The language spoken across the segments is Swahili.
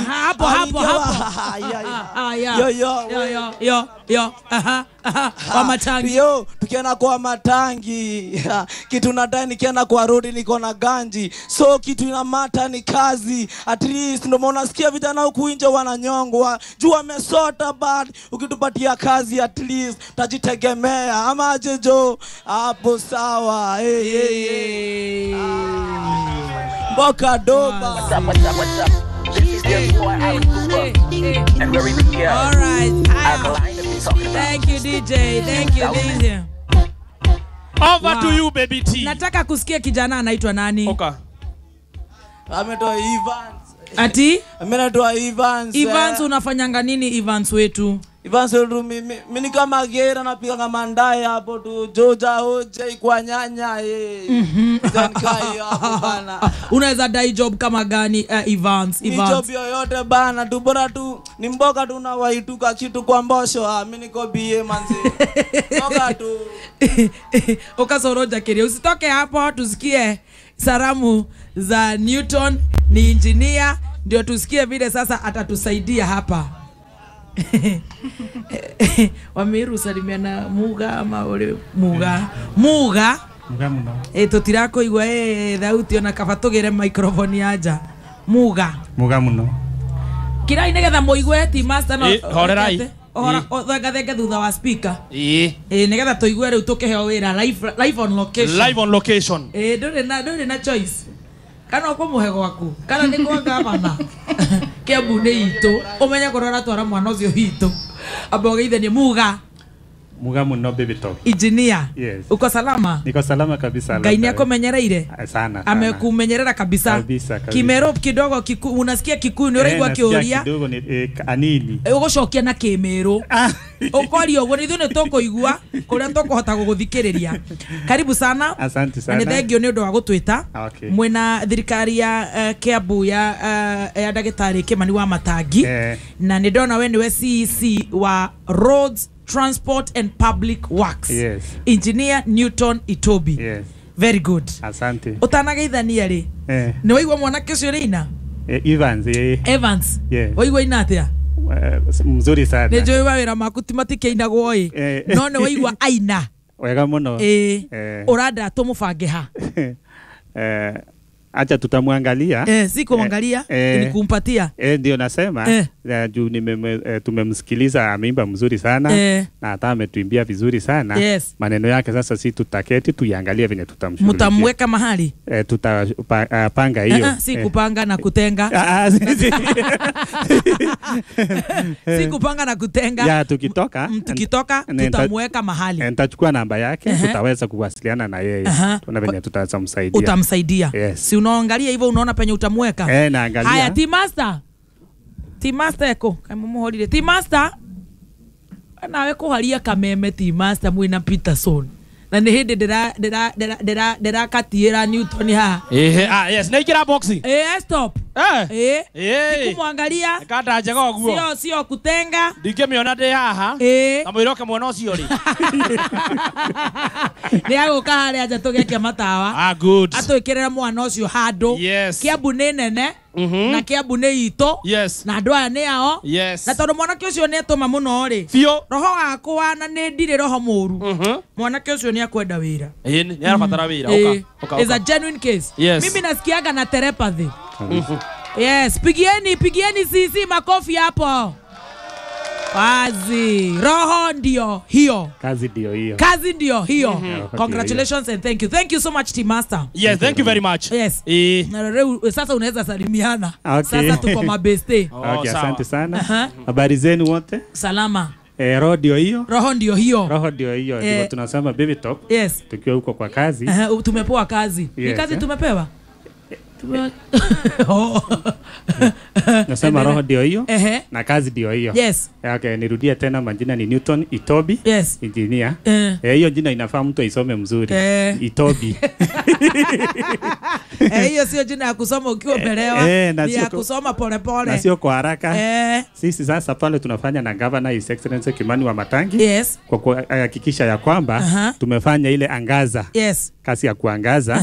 Aha, hapo hapo Aliingia- hapo. Ah, yeah, yeah. Ah, ah, yeah. Yo, yo, Yo, yo, yo, yo. Aha, aha. Kwa matangi. yo tukienda kwa matangi kitu nadai nikienda kwa rodi niko na ganji so kitu inamata ni kazi at least ndio maana unasikia vijana huku nje wananyongwa juu wamesota but ukitupatia kazi at least tajitegemea ama aje jo hapo sawa hey, hey, hey. mboka doba What's up, what's up, what's up? This is your boy, Alex Cooper. And we're in here. All right. I'm Aya. lying to be talking about. Thank you DJ. Thank you DJ. Over Wow. to you baby T. Nataka kusikia kijana anaitwa nani? Okay. ametoa Evans Ati amenatoa Evans Evans eh. unafanyanga nini Evans wetu? Evans wetu mimi mimi kama gera napiga kama ndaye hapo tu joja hoje kwa nyanya eh then kai hapo bana Unaweza dai job kama gani uh, Evans? ni Evans. job yoyote bana tu bora tu ni mboga tu na waituka kitu kwa mbosho ah mimi niko bie manzi mboga tu ukasoroja kiria usitoke hapo tusikie salamu za newton ni injinia ndio tusikie vile sasa atatusaidia hapa wamiru salimiana muga ama uri muga muga muga muno e, tutirakuigua e, thauti ona kaba tugire microphone anja muga muga muno kirai nigetha muigue ti master no Ĩ, horerai. Ĩ. thengathenge thutha wa speaker Eh. ĩ nigetha tũigue rĩu tũkĩheo wĩra live, live on location Live on location. ĩ ndũrĩ na ndũrĩ na choice kana ũkũmũhe gwaku kana nĩ kwa gavana kĩambu nĩ itũ ũmenye kũrĩa ũratwara mwana ũcio hitũ amba ũgeithanie muga muga muno baby top engineer Yes. uko salama niko salama kabisa ngai nĩ labda- akũmenyereire Ah, sana sana. amekumenyerera kabisa, Kabisa, kabisa. kimero kidogo kiku, unasikia kikuyu nĩ ũraigua Eh, nasikia kĩũria kidogo ni eh, anini ũgũcokia na kĩmĩrũ Ah. ũkoria ũguo nĩ ithuĩ nĩ tũkũigua kũrĩa tũkũhota gũgũthikĩrĩria karibu sana asante na sana nĩ thengio nĩ ũndũ wa gũtwĩta Okay. mwena thirikari ya uh, kiambu ya uh, ya ndagĩtarĩ kĩmani wa matangi Eh. na nĩ ndona we nĩwe cec wa roads transport and public works Yes. engineer newton itobi yes very good asante ũtanageithania rĩ eh, nĩ waigua mwanake ũcio rĩ ina eh, Evans eh, evans Yes. waigua ina atĩa eh, mzuri sana nä njå ä wawä maku ti matikĩinagwo ĩ Eh. no nä waigua aina wega muno ĩ Eh. å randa tå må bange ha eh, acha tutamwangalia Eh, si kuangalia Eh. ni kumpatia Eh, ndio nasema Eh. eh. juu nimeme- eh, tumemsikiliza ameimba mzuri sana Eh. na hata ametuimbia vizuri sana Yes. maneno yake sasa si tutaketi tuiangalie venye tutamshughulikia mtamweka mahali eh, tutapanga Eh, hiyo eh, si Eh. kupanga na kutenga Ah, ah, si- si- si kupanga na kutenga ya tukitoka Mm, tukitoka nita- tutamweka mahali eh, nitachukua namba yake Ehe. tutaweza kuwasiliana na yeye Aha. tuona venye tutaweza msaidia utamsaidia Yes. si unaangalia hivyo unaona penye utamweka eh, naangalia haya ti master ti master eko kamumuhorire ti master nawe kuharia kameme ti master mwina peterson na nä hä ndä ndärakatiä newton haha Eh, ah, yes. Naikira boxi. Eh, stop Eh. Eh, Eh. kumwangalia Kanda njega ũguo. sio sio kutenga Ndingĩmĩona ndĩ haha. Eh. Na mwĩroke mwena ũcio rĩ. nä agå ka harä anja tå gekia matawa Ah, good. atå kä rä ra mwana å cio handå Yes. kiambu nä nene Mhm. na kiambu nä itå Yes. na andå aya nä ao Yes. na tondå mwanake å cio nä atå ma må no rä Biũ. roho wakwa na nä ndirä roho må ru Mhm. mwanake å cio nä akwenda wä ra Ĩĩ, nĩ nĩ arabatara wĩra. Eh, Ũka, ũka, is a ũka. genuine case Yes. mimi nasikiaga na telepathy yes pigieni pigieni sisi makofi hapo wazi roho ndio hiyo kazi ndio hiyo kazi ndio hiyo Wakati congratulations and thank you thank you so much team master Yes, thank you very much. yes Eh. Na leo- sasa unaweza salimiana Okay. sasa tuko mabeste Oh, okay, sawa. asante sana Aha. habari zenu wote salama eh, roho ndio hiyo roho ndio hiyo roho ndio hiyo Eh. ndivyo tunasema baby top yes tukiwa huko kwa kazi Aha, tumepewa kazi ni Yes, kazi eh. tumepewa Tume- Oh. nasema roho ndio hiyo Ehe. na kazi ndio hiyo yes okay, nirudie tena majina ni Newton Itobi yes engineer Eh. Eh, hiyo jina inafaa mtu aisome mzuri Eh. Itobi Eh, hiyo sio jina ya kusoma ukiwa umelewa eh, na ni sio ya ku- kusoma na polepole sio kwa haraka eh, sisi sasa pale tunafanya na governor his excellency Kimani wa Matangi yes kwa kuhakikisha ya kwamba Aha. tumefanya ile angaza yes kazi ya kuangaza Aha.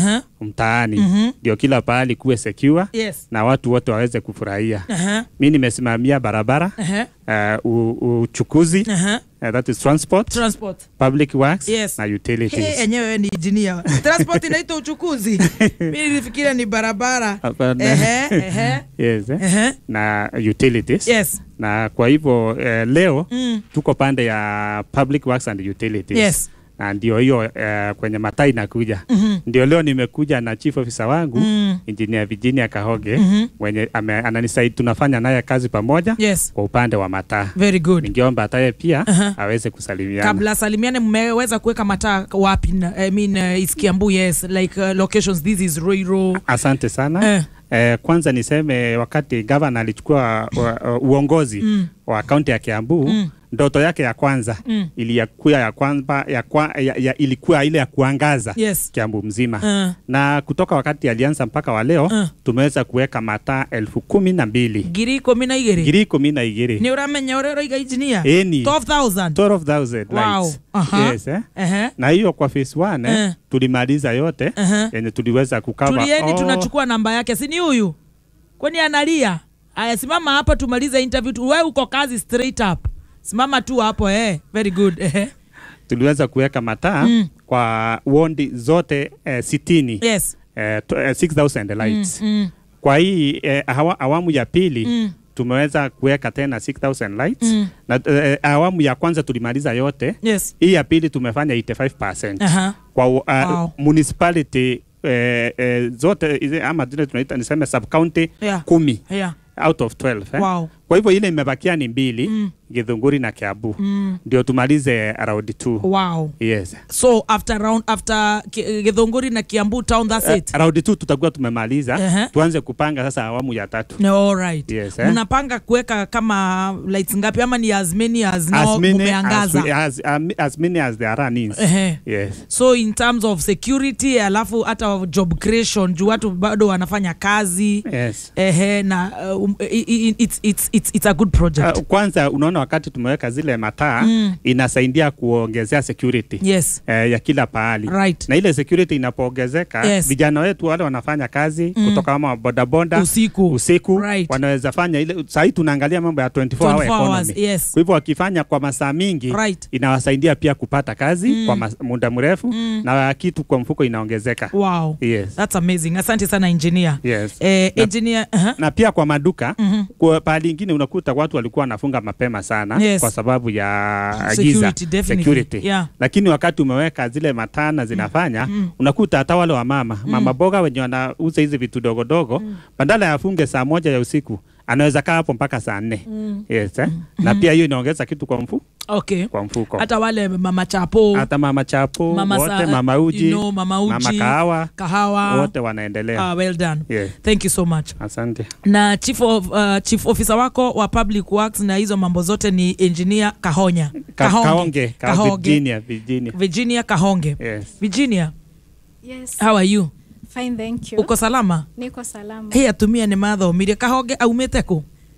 mtaani Mhm. ndio kila pahali kuwe secure Yes. na watu wote waweze kufurahia. Aha. Mi nimesimamia barabara Aha. uh, u- uchukuzi Aha. uh, that is transport, Transport. public works Yes. na Hey, utilities. enyewe wewe ni engineer. Transport inaitwa uchukuzi. Mimi nilifikiria ni barabara. Hapana. Ehe, ehe. yes, eh? Ehe. na utilities Yes. na kwa hivyo eh, leo Mm. tuko pande ya public works and utilities Yes. na ndio hiyo eh, kwenye mataa inakuja Mhm. ndio leo nimekuja na chief officer wangu Mm. engineer Virginia Kahoge Mhm. mwenye ame- ananisaidia tunafanya naye kazi pamoja Yes. kwa upande wa mataa Very good. ningeomba hataye pia Aha. aweze kusalimiana kabla salimiane mmeweza kuweka mataa wapi na- I mean, uh, is Kiambu yes like uh, locations this is Ruiru asante sana Eh. Eh, kwanza niseme wakati gavana alichukua wa- uh, uongozi Mm. wa kaunti ya Kiambu Mm. ndoto yake ya kwanza Mm. ilikuwa ya kwamba ya kwa, ya, ya, ilikuwa ile ya kuangaza Yes. Kiambu mzima Uh, na kutoka wakati alianza mpaka wa leo Uh. tumeweza kuweka mataa elfu kumi na mbili ngiri ikumi na igiri ngiri ikumi na igiri ni uramenya uria uroiga engineer Eni. 12000 12,000 wow lights. aha Yes, eh? ehe na hiyo kwa phase one eh, Eh. tulimaliza yote Aha. yenye tuliweza kukava tulieni tunachukua namba yake si ni huyu kwani analia aya simama hapa tumalize interview tu- we uko kazi straight up simama tu hapo eh very good eh tuliweza kuweka mataa Mm. kwa wondi zote eh, sitini yes eh, to- eh, 6000 lights mm. kwa hii eh, awa, awamu ya pili Mm. tumeweza kuweka tena 6000 lights Mm. na eh, awamu ya kwanza tulimaliza yote yes hii ya pili tumefanya 85% aha kwa uh, Wow. municipality eh, eh, zote hizi ama zile tunaita niseme sub county Yeah. kumi yeah out of 12 eh? Wow. kwa hivyo ile imebakia ni mbili Mm. Githunguri na Kiambu mm. ndio tumalize round 2 wow yes so after round after Ki- Githunguri na Kiambu town that's Uh, it round 2 tutakuwa tumemaliza Ehe. tuanze kupanga sasa awamu ya tatu No, all right. Yes, eh? mnapanga kuweka kama lights ngapi ama ni as many as now as many as, mumeangaza we- as, um, as many as there are needs Ehe. yes so in terms of security alafu hata job creation juu watu bado wanafanya kazi yes ehe na uh, um, i- i- it's, it's, it's, it's a good project Uh, kwanza unaona wakati tumeweka zile mataa Mm. inasaidia kuongezea security yes eh, ya kila pahali Right. na ile security inapoongezeka Yes. vijana wetu wale wanafanya kazi Mm. kutoka kama bodaboda Usiku. usiku Right. wanaweza fanya ile sahii tunaangalia mambo ya 24 hour 24 hours, economy yes. kwa hivyo wakifanya kwa masaa mingi Right. inawasaidia pia kupata kazi Mm. kwa mas- muda mrefu Mm. na kitu kwa mfuko inaongezeka wow yes. that's amazing asante sana engineer Yes. eh, Na- engineer uh-huh. na pia kwa maduka Mhm. kwa pahali ingine unakuta watu walikuwa wanafunga mapema sana Yes. kwa sababu ya Security, giza definitely. security. Yeah. lakini wakati umeweka zile matana zinafanya unakuta hata wale wa mama mama boga wenye wanauza hizi vitu dogodogo badala ya afunge saa moja ya usiku anaweza kaa hapo mpaka saa nne yes, eh? na pia hiyo inaongeza kitu kwa, mfu, okay kwa mfuko hata wale mama chapo hata mama chapo Mama wote sa- mama uji you know, mama uji, mama kahawa kahawa wote wanaendelea ah, well done Yeah. thank you so much asante na chief, of, uh, chief officer wako wa public works na hizo mambo zote ni engineer kahonya Ka, kaonge, ka Kahonge. Virginia, Virginia. virginia kahonge Yes. virginia Yes. how are you Fine, thank you. uko salama Niko salama. hii atumia nä mathomire kahonge aumä kå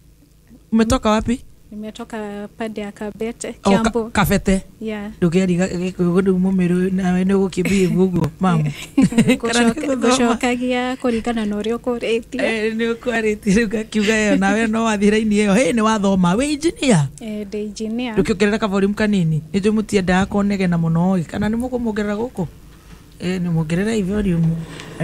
umetoka wapi Nimetoka pande ya Kabete, O, ka- Kiambu. kabete Yeah. ndå kä ariga gä kå gå ndå må mä rå nawe nä gå kä mbie guguo mamu Gũcoka- Gũcokagia kũringana na ũrĩa ũkũrĩtie. nä å kwarä tie rä u gakiuga ä yo nawe no wathi raini ä yo hä nä wathoma wä injinia Eh, ndĩ engineer. ndå kä ongerera kaborim kanini nä njå må tiendaga konegena må no kana nä må kå må ongerera gå kå nä må ongerera ivorium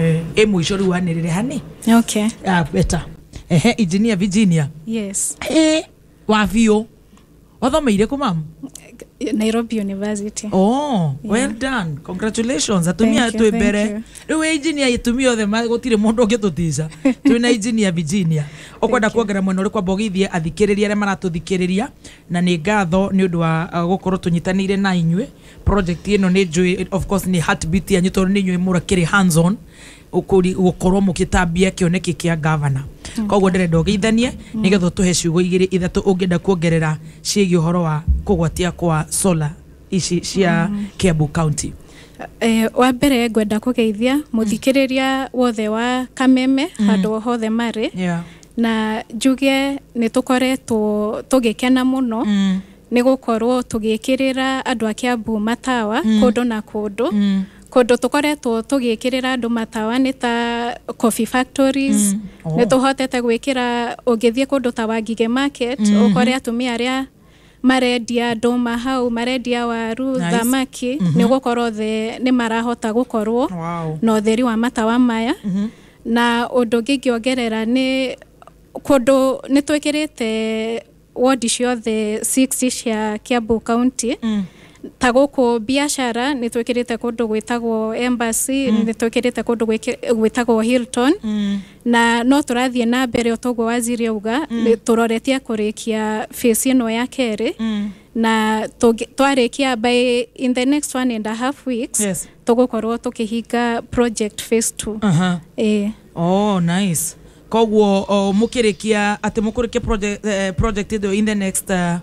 ä må ico rä u wanä rä re hani Okay. Ah, beta ehe engineer virginia Yes. ä wa biå wathomeire kå mamu Nairobi University. Oh, well done. Congratulations. Atumia Thank you, twĩ thank mbere. you. Rĩu engineer itumia othe ma- gũtirĩ mũndũ ũngĩtũtica. Twĩna engineer Virginia. Ũkwenda kuongerera mwena ũrĩkũ ambogithie athikĩrĩria arĩa maratũthikĩrĩria na nĩ ngatho nĩ ũndũ wa uh, gũkorwo tũnyitanĩire na inyuĩ. Project ĩno nĩ njũĩ of course nĩ heartbeat yanyu tondũ nĩ inyuĩ mũrakĩrĩ hands on ũkũri- gũkorwo mũgĩtambia kĩoneki kĩa gavana koguo ndĩrenda ũgeithanie nĩgetha tũhe ciugo igĩrĩ ithatũ ũngĩenda kuongerera ciĩgiĩ ũhoro wa kũgwatia kwa solar ici cia Kiambu County Eh, wa mbere ngwenda kũgeithia mũthikĩrĩria wothe wa kameme handũ hothe marĩ yeah. na njuge nĩ tũkoretwo tũgĩkena mũno mm. nĩ gũkorwo tũgĩkĩrĩra andũ a Kiambu matawa Mm. kũndũ na kũndũ Mm. kũndũ tũkoretwo tũgĩĩkĩrĩra andũ matawa nĩ ta coffee factories Mm. Oh. nĩ tũhotete gwĩkĩra ũngĩthiĩ kũndũ ta Wangige market ũkore atumia arĩa marendia ndũma hau marendia waru Nice. thamaki nĩ gũkorwo the nĩ marahota gũkorwo Wow. na ũtheri wa matawa maya na ũndũ ũngĩ ingĩongerera nĩ kũndũ nĩ twĩkĩrĩte wodi ciothe 6 cia Kiambu County Mm. ta gũkũ biacara nĩ twĩkĩrĩte kũndũ gwĩtagwo embassy nĩ twĩkĩrĩte kũndũ gwĩkĩ- gwĩtagwo Hilton Mm. na no tũrathiĩ na mbere o toguo waziri auga nĩ tũroretie kũrĩkia phase ĩno ya kerĩ Mm. na tũngĩ- twarĩkia by in the next one and a half weeks Yes. tũgũkorwo tũkĩhinga project phase two Aha. ĩĩ Oh, nice. Koguo oh, mukirikia ati mukurikia project eh, project ĩyo in the next uh,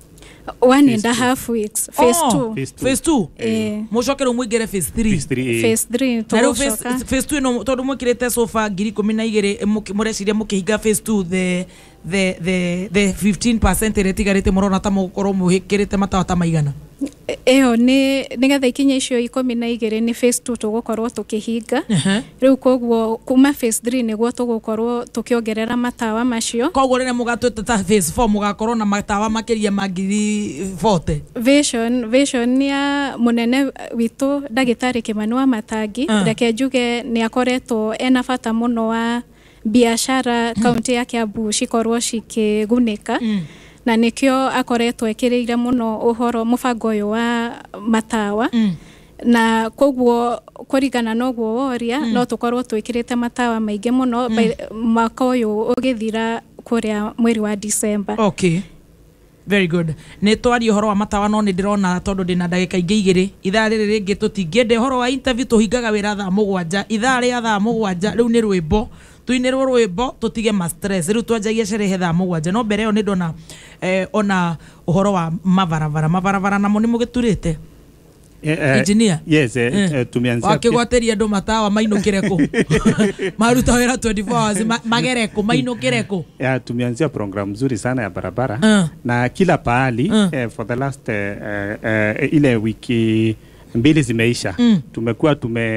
one and a half weeks phase oh, two Phase two. phase 2 Eh. mucoke rĩu mũingĩre phase 3 Phase three, eh. phase three na rĩu phase tũgũcoka phase 2 ĩno tondũ mwĩkĩrĩte sofa ngiri ikũmi na igĩrĩ mũki- mũreciria mũkĩhinga phase 2 the the the the 15% ĩrĩa ĩtigarĩte mũrona ta mũgũkorwo mũhĩkĩrĩte matawa ta maigana ĩyo nĩ nĩgetha ikinya icio ikũmi na igĩrĩ nĩ phase two tũgũkorwo tũkĩhinga Ehe. rĩu koguo kuma phase three nĩguo tũgũkorwo tũkĩongerera matawa macio koguo rĩrĩa mũgatwĩte ta phase 4 mũgakorwo na matawa makĩria ma ngiri 40 vision vision ya munene witũ ndagĩtarĩ kĩmani wa matangi Ah. reke njuge nĩ akoretwo ena bata mũno wa biacara kaunti ya Kiambu cikorwo cikĩgunĩka Mm. na nĩkĩo akoretwo ekĩrĩire mũno ũhoro mũbango ũyũ wa matawa Mm. na koguo kũringana na ũguo woria mm. no tũkorwo twĩkĩrĩte matawa maingĩ mũno mm. mwaka ũyũ ũgĩthira kũrĩa mweri wa December okay very good nä twaria å horo wa matawa no nä ndä rona tondå ndä na ndagä ingä igä rä ithaa rä rä rä ngä tå tingä horo wa interview tå hingaga wä ra thaa må gwanja ithaa rä a thaa må gwanja rä u nä rwä mbo tuinä rwo rwä mbo tå tige rä u twanjagia cerehe thaa må gwanja no mbere ä yo nä ndona eh, ona å horo wa mabarabara mabarabara namo nä må gä turä te Eh, eh, Engineer? yes eh, eh, tumeanzia wakä gwatä andå matawa mainå kä re kå maruta wä ra 24 hours ma- magere kå mainå kä re kå ya tumeanzia program nzuri sana ya barabara Uh. na kila pahali Uh. eh, for the last eh, eh, eh, ile wiki mbili zimeisha Mm. tumekuwa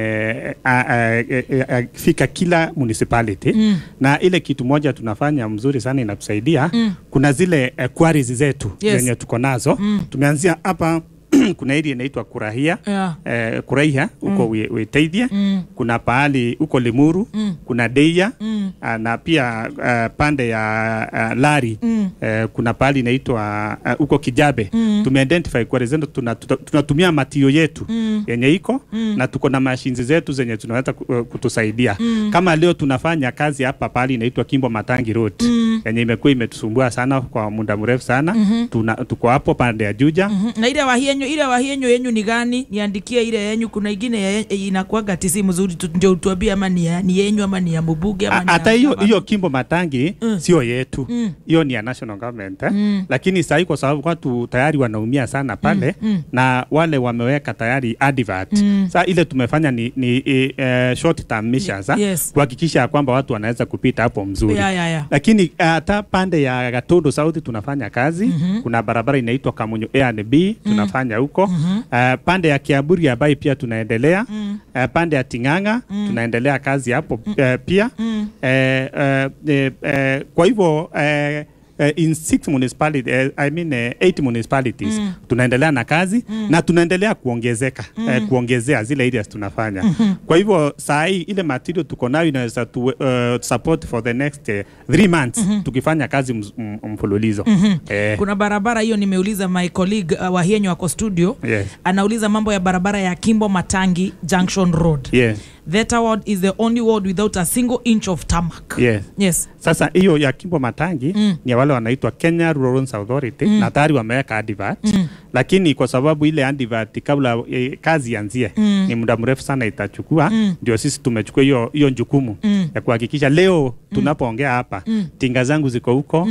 tumefika kila municipality Mm. na ile kitu moja tunafanya mzuri sana inatusaidia mm. kuna zile eh, quarries zetu Yes. zenye tuko nazo mm. tumeanzia hapa kuna area inaitwa kurahia Yeah. eh, kuraiha huko mm. witeithie Mm. kuna pahali huko limuru Mm. kuna deia Mm. Ah, na pia uh, pande ya uh, lari Mm. uh, kuna pahali inaitwa uh, huko kijabe Mm. tumeidentify kwa zetu tuna, tuta- tunatumia matio yetu Mm. yenye iko Mm. na tuko na mashini zetu zenye tunaweza ku- uh, kutusaidia kama leo tunafanya kazi hapa pahali inaitwa Kimbo Matangi Road Mm. yenye imekuwa imetusumbua sana kwa muda mrefu sana tuna, tuko hapo pande ya Juja Mhm. na ile wahienyo ile wahienyo yenyu ni gani niandikie ile yenyu kuna ingine ya- inakuaga tisi mzuri tu- ndio utuambie ama ni, ya, ni yenyu ama ni ya mbubuge ama A- ni hata ya- hiyo hiyo Kimbo Matangi Mm. sio yetu Mm. hiyo ni ya national government eh? Mm. lakini sahii kwa sababu watu tayari wanaumia sana pale Mm. na wale wameweka tayari advert Mm. saa ile tumefanya ni, ni uh, short term measures ah, Yes. kuhakikisha ya kwamba watu wanaweza kupita hapo mzuri Ya, ya, ya. lakini hata pande ya Gatundu South tunafanya kazi Mhm. kuna barabara inaitwa Kamunyu A and B tunafanya huko uh, pande ya Kiaburi ambayo pia tunaendelea Mm. uh, pande ya Ting'ang'a tunaendelea kazi hapo uh, pia Mm. eh, eh, eh, eh, kwa hivyo eh, eh, in six municipality, eh, I mean, eh, eight municipalities Mm. tunaendelea na kazi na tunaendelea kuongezeka eh, kuongezea zile areas tunafanya kwa hivyo saa hii ile material tuko nayo inaweza tu, uh, support for the next eh, three months tukifanya kazi ms- m- mfululizo eh, kuna barabara hiyo nimeuliza my colleague uh, wahienyo wako studio yes, anauliza mambo ya barabara ya kimbo matangi junction road yes, that ward is the only ward without a single inch of tarmac yes. yes Sasa hiyo ya Kimbo Matangi Mm. ni ya wale wanaitwa Kenya Rural Roads Authority na tayari wameweka advert Mm. lakini kwa sababu ile advert kabla e, kazi ianzie Mm. ni muda mrefu sana itachukua, Mm. ndio sisi tumechukua hiyo hiyo jukumu Mm. ya kuhakikisha leo tunapoongea hapa Mm. tinga zangu ziko huko Mm.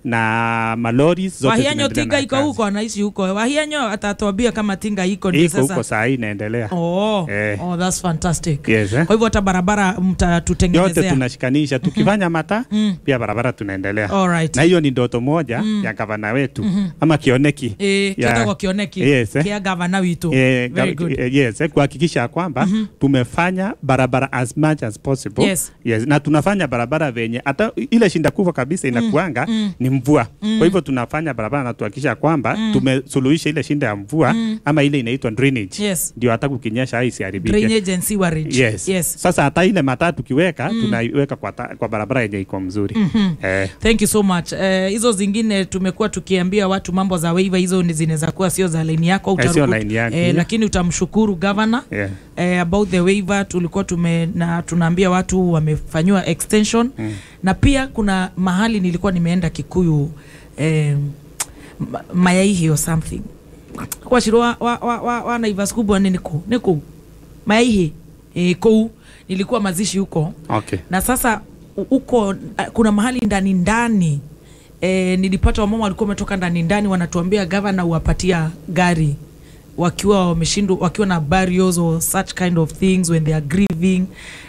na malori zote wahianyo zinaendelea tinga na iko kazi. huko anaishi huko wahianyo atatuambia kama tinga iko ndio iko huko sasa saa hii inaendelea oh, Eh. oh, that's fantastic Yes, eh? kwa hivyo hata barabara yote mtatutengenezea tunashikanisha tukifanya mata Mm. pia barabara tunaendelea Alright. na hiyo ni ndoto moja ya gavana wetu ama kioneki Eh, ya- kiotagwo kioneki Yes, eh? kia gavana witu Eh, Very gav- good. eh, yes, eh, kuhakikisha ya kwamba tumefanya barabara as much as possible Yes. Yes, na tunafanya barabara venye hata ile shinda kubwa kabisa inakuanga ni mvua kwa hivyo tunafanya barabara na tuhakikisha kwamba tumesuluhisha ile shinda ya mvua ama ile inaitwa drainage Yes. ndio hata kukinyesha isiharibike drainage and sewerage yes. yes sasa hata ile mataa tukiweka tunaiweka kwa, ta, kwa barabara yenye iko mzuri eh, thank you so much Eh, hizo zingine tumekuwa tukiambia watu mambo za waiva hizo ni zinaweza kuwa sio za laini yako Eh, sio utaruku- line yangu, eh, yeah. lakini utamshukuru governor yeah. eh, about the waiver tulikuwa tume na tunaambia watu wamefanyiwa extension mm. na pia kuna mahali nilikuwa nimeenda kikuyu eh, ma- mayaihi or something kwashirwo wa, wa, wa, wa, wa naivas kubwa ni niku niku mayaihi eh, kou nilikuwa mazishi huko okay. na sasa u- huko uh, kuna mahali ndani ndani e, nilipata wamama walikuwa wametoka ndani ndani wanatuambia gavana uwapatia gari wakiwa wameshindwa wakiwa na burials or such kind of things when they are grieving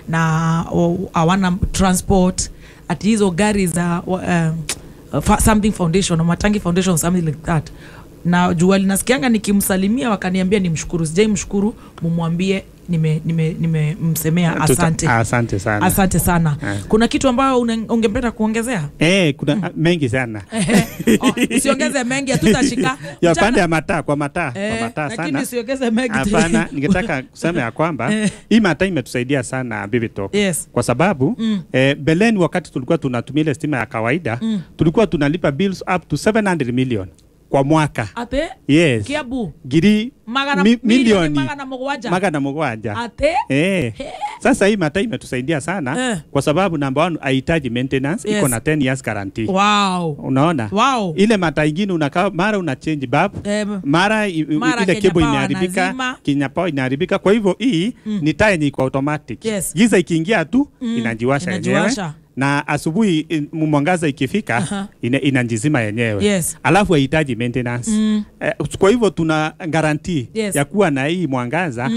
na o- hawana transport ati hizo gari za um, fa- something foundation or matangi foundation something like that na jua linasikianga nikimsalimia wakaniambia nimshukuru sijai mshukuru mumwambie nimemsemea nime, nime nimemsemea Tuta- asante asante sana asante sana Eh. kuna kitu ambayo une- ungependa kuongezea Eh, kuna mengi sana oh, usiongeze mengi hatutashika ya Mchana- pande ya mataa kwa mataa kwa Eh, mataa lakini sana usiongeze mengi hapana ningetaka kusema ya kwamba Eh. hii mataa imetusaidia sana Bibi Talk Yes. kwa sababu Mm. eh, beleni wakati tulikuwa tunatumia ile stima ya kawaida tulikuwa tunalipa bills up to 700 million kwa mwaka ate yes kiabu giri magana mi- milioni milioni magana mugwanja magana mugwanja ate Eh. Sasa hii mataa imetusaidia sana Eh. kwa sababu namba one haihitaji maintenance Yes. iko na 10 years guarantee. wow Unaona? wow Ile mataa ingine unakaa mara una change bulb Eh, mara, i- i- Mara ile Kenya cable Power inaharibika wanazima. Kenya Power inaharibika. Kwa hivyo hii ni taa yenye iko automatic. Yes. Giza ikiingia tu inajiwasha yenyewe Inajiwasha. na asubuhi i- mwangaza ikifika Aha. ina, inajizima yenyewe Yes. alafu haihitaji maintenance Mm. eh, kwa hivyo tuna garantii Yes. ya kuwa na hii mwangaza